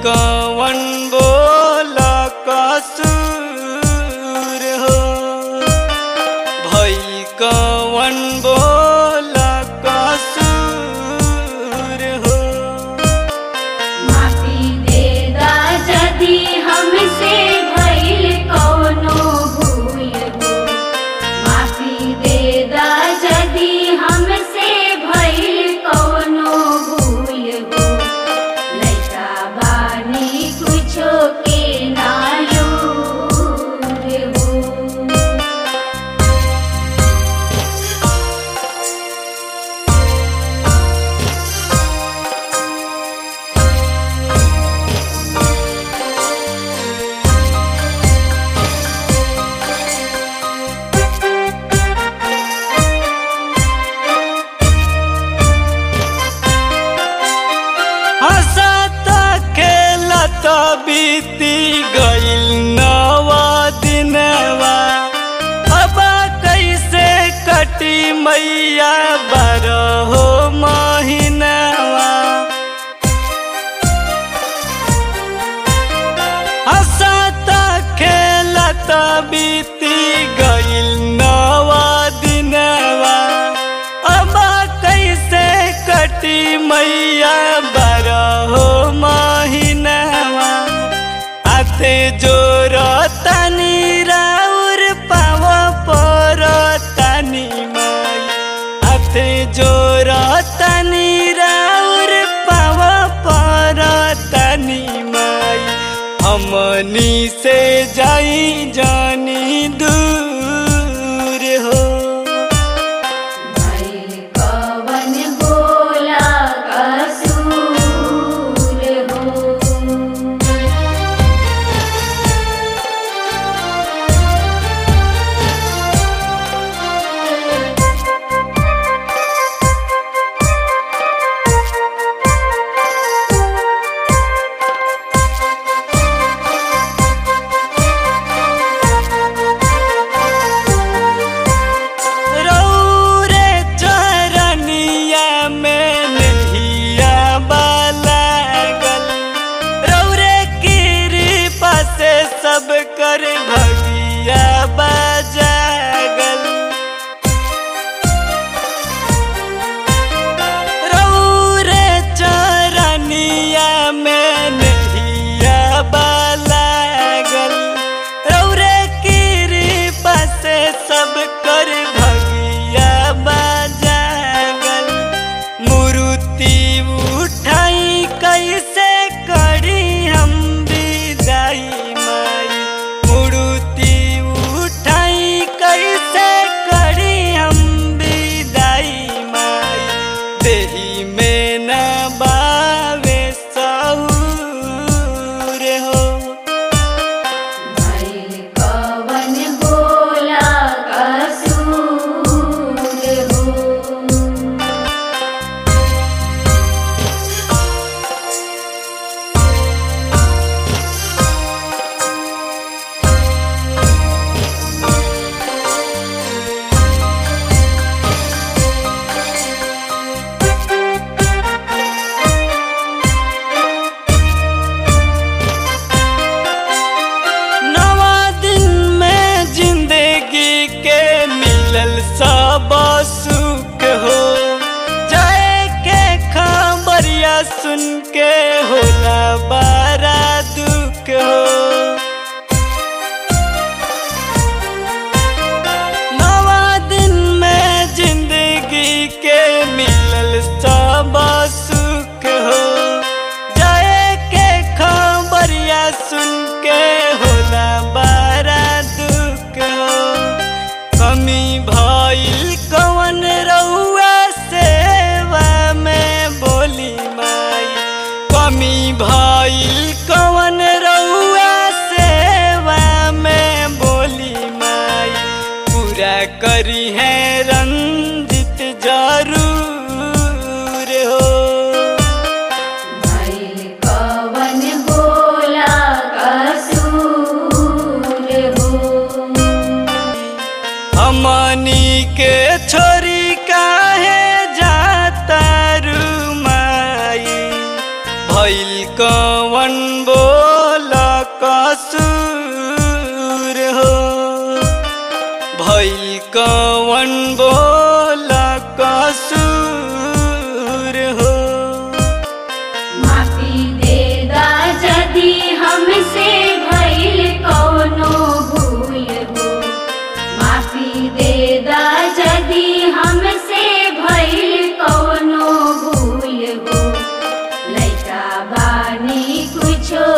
कवन बोल कसूर हो भइल कवन बोल कसूर हो माफी दे दा यदि हमसे भइल कौनो भूल हो माफी दे दा यदि हमसे भइल कौनो भूल हो लइका बानी कुछो के नालूर हो हंसत खेलत बीती गइल नवा दिनवा अब कैसे कटी मैया बारहो महीनवा हंसत खेलत बीती गइल नवा दिनवा अब कैसे कटी मैया बारहो महीनवा आते जोर तनी राउर पाव पर तनी माई आते जोर तनी राउर पाव पर तनी माई हमनी से जाई जानी दूर हो भइल कवन बोला कसूर हो रौरे चरनिया में नहिया बालागल रौरे कृपा से सब कर भगिया बजागल रौरे चरनिया में नहिया बालागल रौरे कृपा से सब कर भगिया बजागल मूर्ति उठाई कैसे करी हम विदाई माई मूर्ति उठाई कैसे करी हम विदाई माई देही में न बावे सहूर हो भइल कवन बोला कसूर हो नवा दिन में जिंदगी के मिलल सब सुख हो जाए के खबरिया सुन के होला बड़ा दुख हो नवा दिन में जिंदगी के मिलल सब सुख हो जाए के खबरिया सुन के होला बड़ा दुख हो कमी भइल कवन रउआ सेवा में बोली माई कमी भइल कवन रउआ सेवा में बोली माई पूरा करी है रंजित जरूर हो भइल कवन बोला कसूर हो हमनी के छोरी काहे जाता रुमाई भइल कवन बोला कसूर हो भइल कवन बोला कसूर हो माफी दे दा यदि हमसे भइल कौनो भूल हो माफी दे दा यदि हमसे भइल कौनो भूल हो लइका बानी कुछो